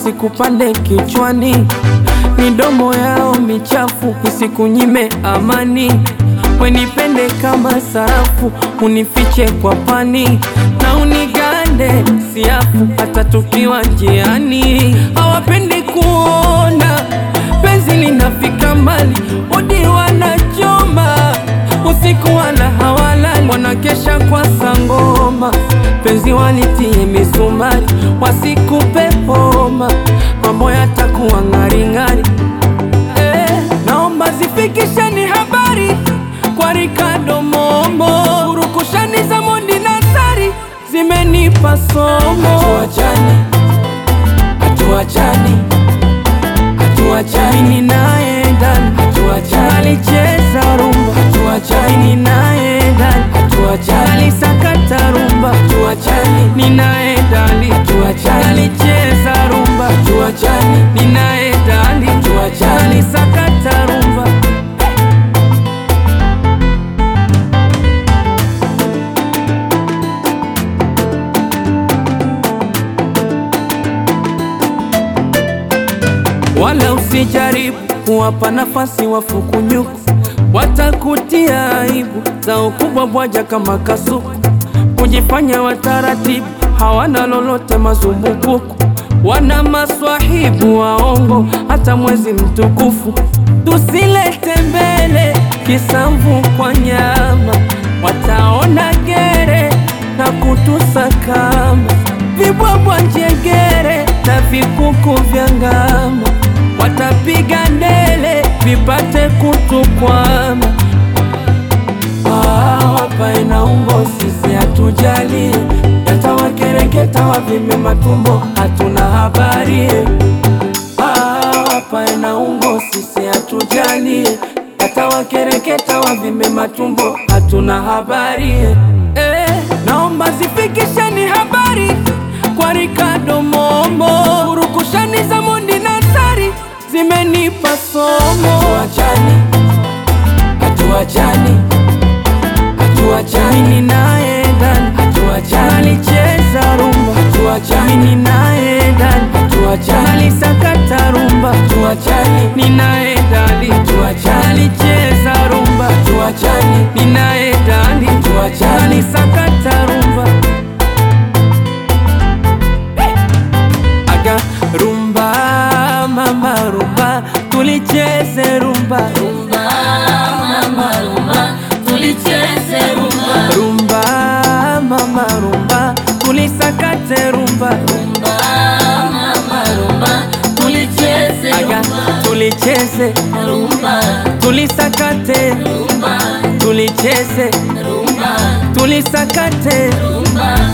wasikupande kichwani, midomo yao michafu isikunyime amani. Wenipende kama sarafu, unifiche kwa pani na unigande siafu, hata tukiwa njiani. Hawapendi kuona penzi linafika mbali, udi wanachoma usiku wala hawalali, wanakesha kwa sangoma, penzi walitie misumari, wasikupe homa, mambo yatakuwa ng'aring'ari. Eh, naomba zifikisheni habari kwa Ricardo Momo, urukushani za Mondi na Sari zimenipa somo. Hatuachani, hatuachani, hatuachani, mimi naye ndani, hatuachani, alicheza rumba, hatuachani, mimi naye ndani, hatuachani, alisakata rumba, hatuachani, mimi naye ndani, hatuachani, alicheza rumba, hatuachani, mimi naye ndani, hatuachani, alisakata rumba. Wala usijaribu kuwapa nafasi wafukunyuku, watakutia aibu za ukubwa bwaja kama kasuku, kujifanya wataratibu, hawana lolote mazumbukuku, wana maswahibu waongo, hata mwezi mtukufu tusilete mbele kisamvu kwa nyama, wataona gere na kutusakama vibwabwa njegere na vikuku vya ngama, watapiga ndele vipate kutukwama. Ah, wapae na umbo, sisi hatujali, yatawakereketa wavime matumbo, hatuna habari. Ah, wapae na umbo, sisi hatujali, yatawakereketa wavime matumbo, hatuna habari. Eh, naomba zifikisheni habari kwa Ricardo Momo, urukushani za Mondi na Sari zimenipa somo. Hatuachani, hatuachani, hatuachani, mimi naye ndani, hatuachani, alicheza rumba, hatuachani, mimi naye ndani, hatuachani, alisakata rumba, hatuachani, mimi naye ndani, hatuachani, alicheza rumba, hatuachani, mimi naye ndani, hatuachani, alisakata rumba. Aga rumba mama rumba tulicheze rumba Rumba, mama, rumba, tulicheze rumba. rumba mama rumba tulisakate rumba Rumba, mama, rumba, tulicheze aga rumba. tulicheze Rumba, tulisakate rumba, tulicheze rumba, tulisakate rumba,